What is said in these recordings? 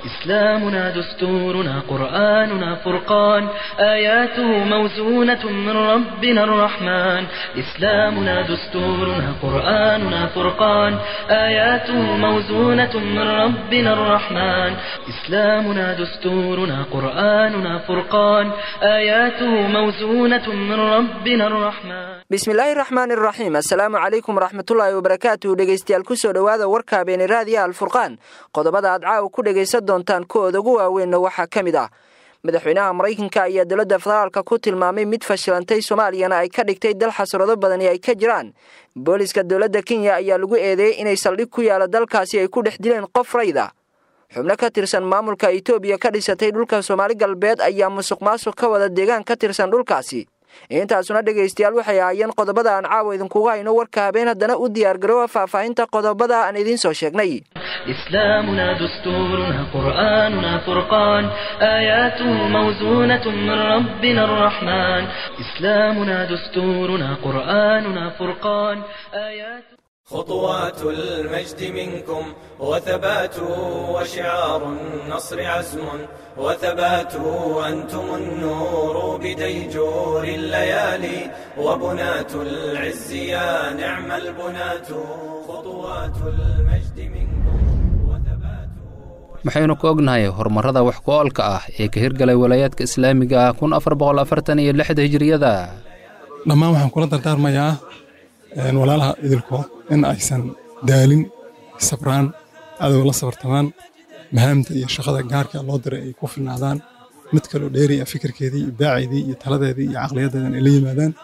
إسلامنا دستورنا قرآننا فرقان آياته موزونة من ربنا الرحمن إسلامنا دستورنا قرآننا فرقان آياته موزونة من ربنا الرحمن إسلامنا دستورنا قرآننا فرقان آياته موزونة من ربنا الرحمن bismillaahi raxmaani raxiim assalaamu calaykum waraxmatullaahi wabarakaatu dhegeystayaal kusoo dhowaada warka habeeni raadiya alfurqaan qodobada aad caawa ku dhegaysan doontaan kuwooda ugu waaweynna waxaa ka mid ah madaxweynaha maraykanka ayaa dowladda federaalka ku tilmaamay mid fashilantay soomaaliyana ay ka dhigtay dal xasrado badani ay ka jiraan booliska dowladda kenya ayaa lagu eedeeyey inay saldhig ku yaala dalkaasi ay ku dhex dileen qof rayda xubno ka tirsan maamulka itoobiya ka dhisatay dhulka soomaali galbeed ayaa musuq maasuq ka wada deegaan ka tirsan dhulkaasi intaasuna dhegaystayaal waxay ahaayeen qodobada aan caawa idinkugu hayno warka habeen haddana u diyaargaroowa faahfaahinta qodobada aan idiin soo sheegnay إسلامنا دستورنا قرآننا فرقان آياته موزونة من ربنا الرحمن إسلامنا دستورنا قرآننا فرقان آياته خطوات المجد منكم وثبات وشعار النصر عزم وثبات أنتم النور بديجور الليالي وبنات العز يا نعم البنات خطوات المجد منكم وثبات maxaynu ku ognahay horumarrada wax ku oolka ah ee ka hirgalay walaayaadka islaamiga ah kun afar boqol afartan iyo lixda hijiriyada dhammaan waxaan kula dardaarmayaa walaalaha idilkood in aysan daalin sabraan cadow la sabartamaan mahaamta iyo shaqada gaarka loo diray ay ku filnaadaan mid kaloo dheeriya fikirkeedii iyo baaceedii iyo taladeedii iyo caqliyadeedan ay la yimaadaan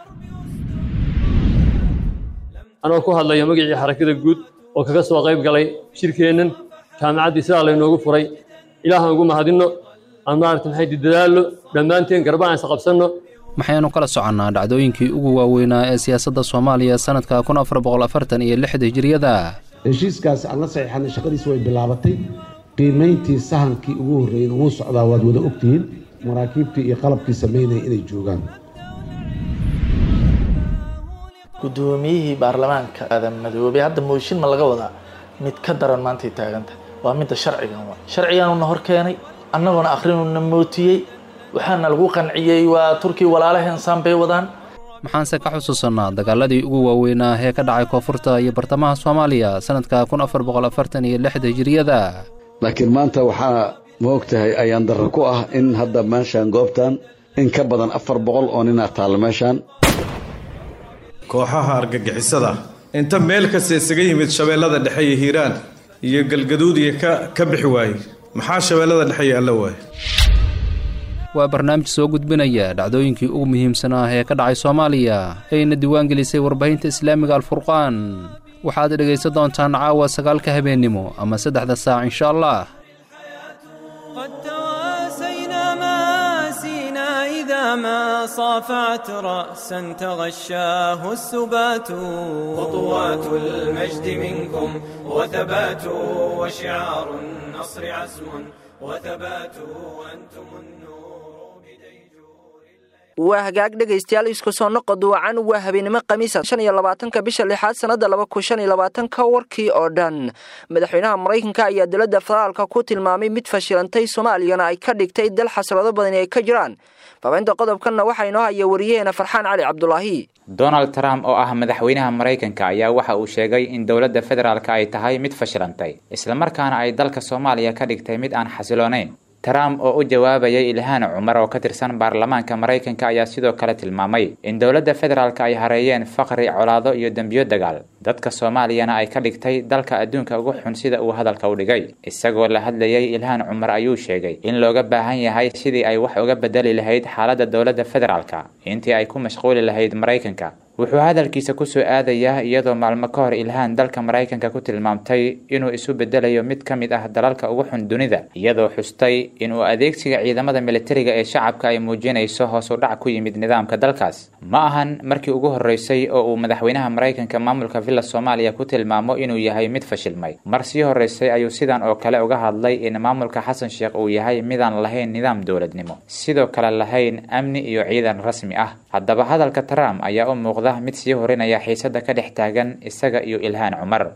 anoo ku hadlaya magacii xarakada guud oo kaga soo qayb galay shirkeennan jaamacaddii sidaa laynoogu furay ilaahaan ugu mahadinno aan maarata maxay dadaallo dhammaanteen garba aan isqabsanno maxaynu kala soconnaa dhacdooyinkii ugu waaweynaa ee siyaasadda soomaaliya sannadka kun afar boqol afartan iyo lixda hijiriyada heshiiskaasi aan la saxiixanay shaqadiisi way bilaabatay qiimayntii sahankii ugu horreeyeyna wuu socdaa waad wada ogtihiin maraakiibtii iyo qalabkii samaynaya inay joogaan guddoomiyihii baarlamaanka aadan madoobey hadda mooshin ma laga wadaa mid ka daran maantay taaganta waa midda sharcigan wa sharciganuna hor keenay annaguna akhrinuna mootiyey waxaana lagu qanciyey waa turkiya walaalaheen saan bay wadaan maxaanse ka xusuusannaa dagaaladii ugu waaweynaa ee ka dhacay koonfurta iyo bartamaha soomaaliya sannadka kun afar boqol afartan iyo lixda hijiriyada laakiin maanta waxaa ma og tahay ayaan darro ku ah in hadda meeshaan goobtan in ka badan afar boqol oo ninaa taalla meeshaan kooxaha argagixisada inta meel kasta isaga yimid shabeellada dhexe iyo hiiraan iyo galgaduudiya ka ka bixi waayey maxaa shabeellada dhexe yaalla waaye waa barnaamij soo gudbinaya dhacdooyinkii ugu muhiimsanaa ee ka dhacay soomaaliya ayna diiwaan gelisay warbaahinta islaamiga alfurqaan waxaad dhegaysan doontaan caawa sagaalka habeennimo ama saddexda saac insha allah قد تواسينا ماسينا إذا ما صافعت رأسا تغشاه السبات خطوات المجد منكم وثبات وشعار النصر عزم وثبات أنتم النور بديجور waa hagaag dhegaystayaal isku soo noqo duwacan waa habeenimo khamiisa shan iyo labaatanka bisha lixaad sannada laba kun shan iyo labaatanka warkii oo dhan madaxweynaha maraykanka ayaa dowladda federaalka ku tilmaamay mid fashilantay soomaaliyana ay ka dhigtay dal xasrado badani ay ka jiraan faafaynta qodobkanna waxaa inoo haya wariyaheena farxaan cali cabdulaahi donald trump oo ah madaxweynaha maraykanka ayaa waxa uu sheegay in dowladda federaalka ay tahay mid fashilantay islamarkaana ay dalka soomaaliya ka dhigtay mid aan xasiloonayn trump oo u jawaabayay ilhaan cumar oo ka tirsan baarlamaanka maraykanka ayaa sidoo kale tilmaamay in dowladda federaalka ay hareeyeen faqri colaado iyo dembiyo dagaal dadka soomaaliyana ay ka dhigtay dalka adduunka ugu xun sida uu hadalka u dhigay isagoo la hadlayay ilhaan cumar ayuu sheegay in looga baahan yahay sidii ay wax uga bedeli lahayd xaaladda dowladda federaalka intii ay ku mashquuli lahayd maraykanka wuxuu hadalkiisa kusoo aadayaa iyadoo maalmo ka hor ilhaan dalka maraykanka ku tilmaamtay inuu isu bedelayo mid ka mid ah dalalka ugu xun dunida iyadoo xustay inuu adeegsiga ciidamada militariga ee shacabka ay muujinayso hoos u dhac ku yimid nidaamka dalkaas ma ahan markii ugu horreysay oo uu madaxweynaha maraykanka maamulka villa soomaaliya ku tilmaamo inuu yahay mid fashilmay mar sii horreysay ayuu sidan oo kale uga hadlay in maamulka xasan sheekh uu yahay midaan lahayn nidaam dowladnimo sidoo kale lahayn amni iyo ciidan rasmi ah haddaba hadalka trump ayaa u muuqda mid sii horinaya xiisada ka dhex taagan isaga iyo ilhaan cumar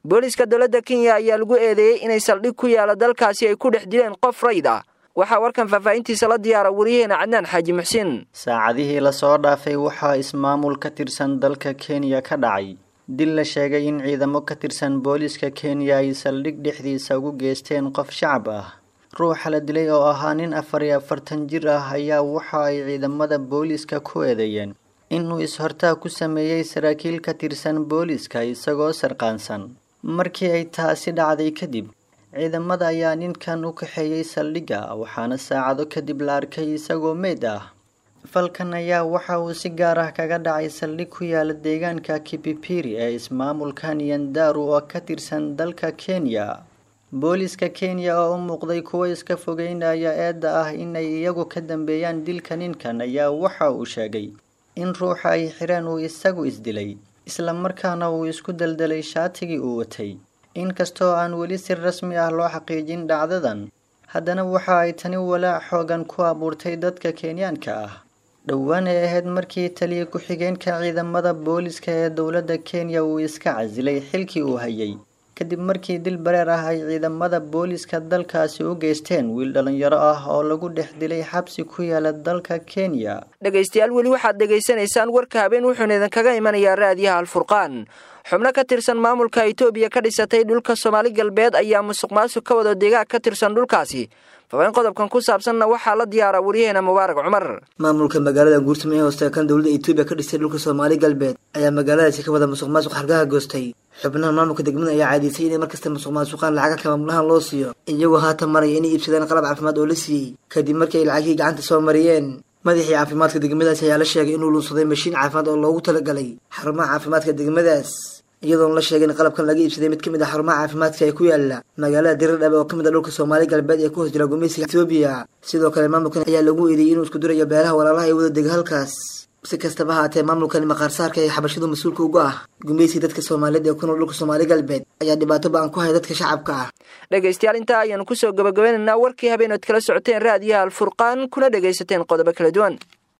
booliiska dowladda kenya ayaa lagu eedeeyey inay saldhig ku yaala dalkaasi ay ku dhex dileen qof rayd ah waxaa warkan faahfaahintiisa la diyaara wariyaheena cadnaan xaaji muxsiin saacadihii lasoo dhaafay waxaa ismaamul ka tirsan dalka kenya ka dhacay dil la sheegay in ciidamo ka tirsan booliiska kenya ay saldhig dhexdiisa ugu geysteen qof shacab ah ruuxa la dilay oo ahaa nin afar iyo afartan jir ah ayaa waxa ay ciidamada booliiska ku eedeeyeen inuu is-hortaag ku sameeyey saraakiil ka tirsan booliiska isagoo sarqaansan markii ay taasi dhacday kadib ciidamada ayaa ninkan u kaxeeyey saldhigga waxaana saacado kadib la arkay isagoo meyd ah falkan ayaa waxa uu si gaar ah kaga dhacay saldhig ku yaala deegaanka kipipiri ee ismaamulka nyandaru oo ka tirsan dalka kenya booliiska kenya oo u muuqday kuwo iska fogeynaya eedda ah inay iyagu ka dambeeyaan dilka ninkan ayaa waxa uu sheegay in ruuxa ay xireen uu isagu isdilay islamarkaana uu isku daldalay shaatigii uu watay inkastoo aan weli si rasmi ah loo xaqiijin dhacdadan haddana waxa ay tani walaac xoogan ku abuurtay dadka kenyaanka ah dhowaan ay ahayd markii taliya ku-xigeenka ciidamada booliiska ee dowladda kenya uu iska casilay xilkii uu hayay kadib markii dil bareer ah ay ciidamada booliiska dalkaasi u geysteen wiil dhalinyaro ah oo lagu dhex dilay xabsi ku yaala dalka kenya dhegaystayaal weli waxaad dhegaysanaysaan warka habeen wuxuuna idinkaga imanayaa raadiyaha alfurqaan xubno ka tirsan maamulka itoobiya ka dhisatay dhulka soomaali galbeed ayaa musuq maasuq ka wada deegaag ka tirsan dhulkaasi fabayn qodobkan ku saabsanna waxaa la diyaara waryaheena mubaarak cumar maamulka magaalada guurtamo ee hoostakan dowladda itoobiya ka dhistay dhulka soomaali galbeed ayaa magaaladaasi ka wada musuq maasuq hargaha goostay xubnaha maamulka degmada ayaa caadiysay inay markasta musuq maasuqaan lacaga ka maamulahan loo siiyo iyagoo haatan maraya inay iibsadaan qalab caafimaad oo la siiyey kadib markii ay lacagihii gacanta soo mariyeen madaxii caafimaadka degmadaasi ayaa la sheegay inuu luunsaday mashiin caafimaad oo loogu talagalay xarumaha caafimaadka degmadaas iyadoona la sheegay in qalabkan laga iibsaday mid ka mid ah xarumaha caafimaadka ee ku yaala magaalada diradhabe oo ka mid ah dhulka soomaali galbeed ee ku hoos jira gumeysiga etoobiya sidoo kale maamulkan ayaa lagu eedeeyey inuu isku dirayo beelaha walaalaha ee wada dega halkaas si kastaba haatee maamulkani maqaarsaarka ee xabashadu mas-uulka uga ah gumeysiga dadka soomaaliyeed ee ku nool dhulka soomaali galbeed ayaa dhibaato ba-an ku haya dadka shacabka ah dhegaystayaal intaa ayaanu kusoo gabagabeynaynaa warkii habeenood kala socoteen raadiyaha alfurqaan kuna dhegaysateen qodobo kala duwan